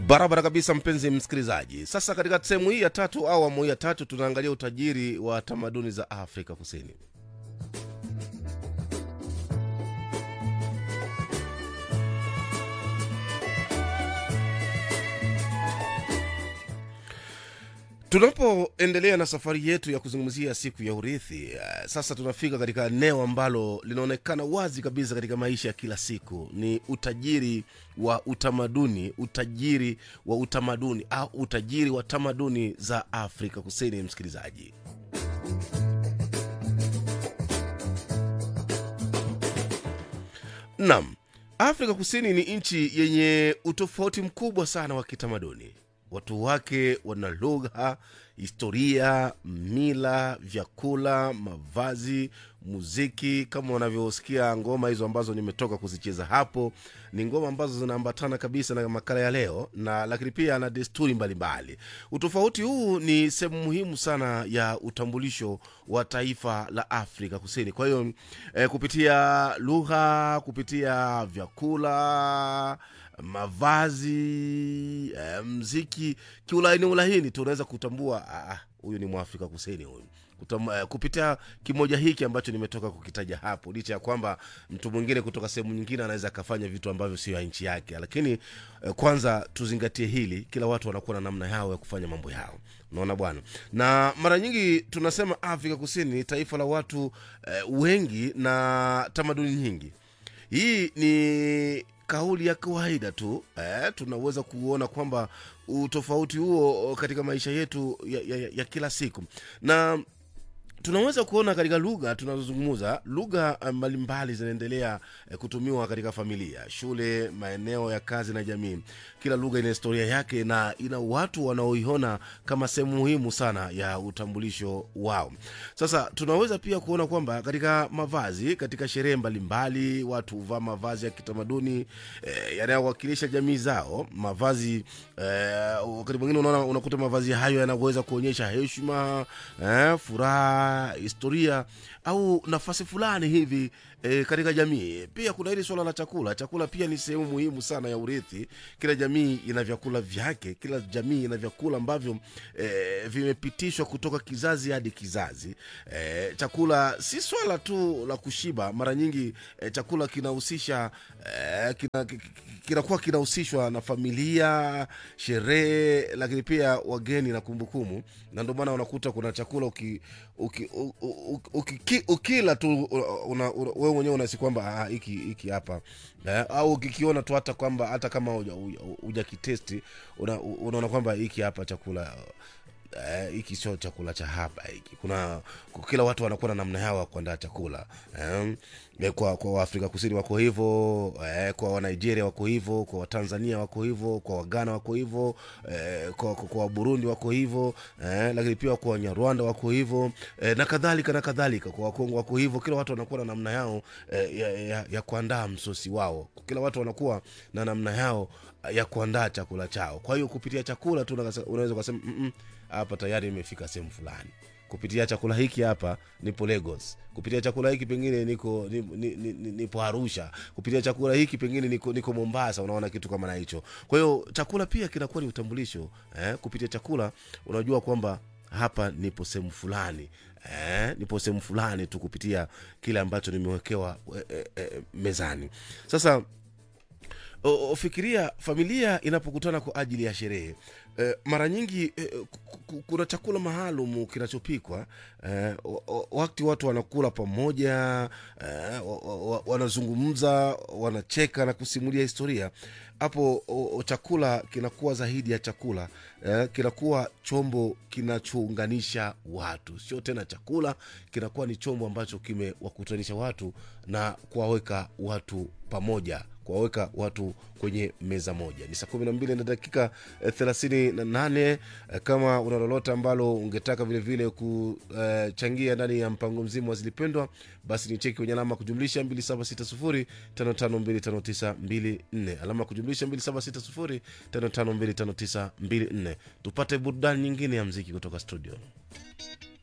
barabara kabisa mpenzi msikilizaji sasa katika sehemu hii ya tatu au awamu hii ya tatu tunaangalia utajiri wa tamaduni za afrika kusini tunapoendelea na safari yetu ya kuzungumzia siku ya urithi uh, sasa tunafika katika eneo ambalo linaonekana wazi kabisa katika maisha ya kila siku ni utajiri wa utamaduni utajiri wa utamaduni au utajiri wa tamaduni za afrika kusini msikilizaji nam afrika kusini ni nchi yenye utofauti mkubwa sana wa kitamaduni watu wake wana lugha historia mila vyakula mavazi muziki kama unavyosikia ngoma hizo ambazo nimetoka kuzicheza hapo ni ngoma ambazo zinaambatana kabisa na makala ya leo na lakini pia na desturi mbalimbali utofauti huu ni sehemu muhimu sana ya utambulisho wa taifa la afrika kusini kwa hiyo eh, kupitia lugha kupitia vyakula mavazi eh, mziki kiulaini ulahini tunaweza kutambua ah, huyu ni mwafrika kusini huyu Kutam, eh, kupitia kimoja hiki ambacho nimetoka kukitaja hapo licha ya kwamba mtu mwingine kutoka sehemu nyingine anaweza akafanya vitu ambavyo sio ya nchi yake lakini eh, kwanza tuzingatie hili kila watu wanakuwa na namna yao ya kufanya mambo yao unaona bwana na mara nyingi tunasema afrika kusini ni taifa la watu eh, wengi na tamaduni nyingi hii ni kauli ya kawaida tu eh, tunaweza kuona kwamba utofauti huo katika maisha yetu ya, ya, ya kila siku na tunaweza kuona katika lugha tunazozungumza lugha mbalimbali zinaendelea eh, kutumiwa katika familia shule maeneo ya kazi na jamii kila lugha ina historia yake na ina watu wanaoiona kama sehemu muhimu sana ya utambulisho wao sasa tunaweza pia kuona kwamba katika mavazi katika sherehe mbalimbali watu huvaa mavazi ya kitamaduni eh, yanayowakilisha jamii zao mavazi eh, wakati mwingine unaona unakuta mavazi hayo yanaweza kuonyesha heshima eh, furaha historia au nafasi fulani hivi e, katika jamii pia kuna hili swala la chakula chakula pia ni sehemu muhimu sana ya urithi kila jamii ina vyakula vyake kila jamii ina vyakula ambavyo e, vimepitishwa kutoka kizazi hadi kizazi e, chakula si swala tu la kushiba mara nyingi e, chakula kinahusisha e, kinakuwa kina, kina kinahusishwa na familia sherehe lakini pia wageni na kumbukumbu na ndio maana unakuta kuna chakula uki, uki, uki, uki, ukila tu una, una, wewe mwenyewe unahisi kwamba hiki hiki hapa eh, au ukikiona tu hata kwamba hata kama huja kitesti unaona una kwamba hiki hapa chakula hiki uh, sio chakula cha hapa hiki kuna kila watu wanakuwa na namna yao ya kuandaa chakula um, kwa kwa waafrika kusini wako hivyo eh, kwa wanigeria wako hivyo kwa watanzania wako hivyo kwa wagana wako hivyo eh, kwa, kwa, kwa waburundi wako hivyo eh, lakini pia kwa wanyarwanda wako hivyo eh, na kadhalika na kadhalika kwa wakongo wako hivyo kila watu wanakuwa na namna yao eh, ya, ya, ya kuandaa msosi wao kila watu wanakuwa na namna yao ya kuandaa chakula chao kwa hiyo kupitia chakula tu unaweza ukasema hapa tayari imefika sehemu fulani kupitia chakula hiki hapa nipo lagos kupitia chakula hiki pengine niko nipo, nipo arusha kupitia chakula hiki pengine niko, niko mombasa unaona kitu kama na hicho kwa hiyo chakula pia kinakuwa ni utambulisho eh? kupitia chakula unajua kwamba hapa nipo sehemu fulani eh, nipo sehemu fulani tu kupitia kile ambacho nimewekewa eh, eh, mezani sasa o, fikiria familia inapokutana kwa ajili ya sherehe e, mara nyingi e, kuna chakula maalum kinachopikwa e, wakati watu wanakula pamoja e, wanazungumza wanacheka na kusimulia historia hapo chakula kinakuwa zaidi ya chakula eh, kinakuwa chombo kinachounganisha watu sio tena chakula kinakuwa ni chombo ambacho kimewakutanisha watu na kuwaweka watu pamoja kuwaweka watu kwenye meza moja ni saa kumi na mbili na dakika thelathini na nane eh, kama una lolote ambalo ungetaka vilevile kuchangia uh, ndani ya mpango mzima wa zilipendwa basi ni cheki kwenye alama kujumlisha 2760552594 alama kujumlisha 2760552594 tupate burudani nyingine ya mziki kutoka studio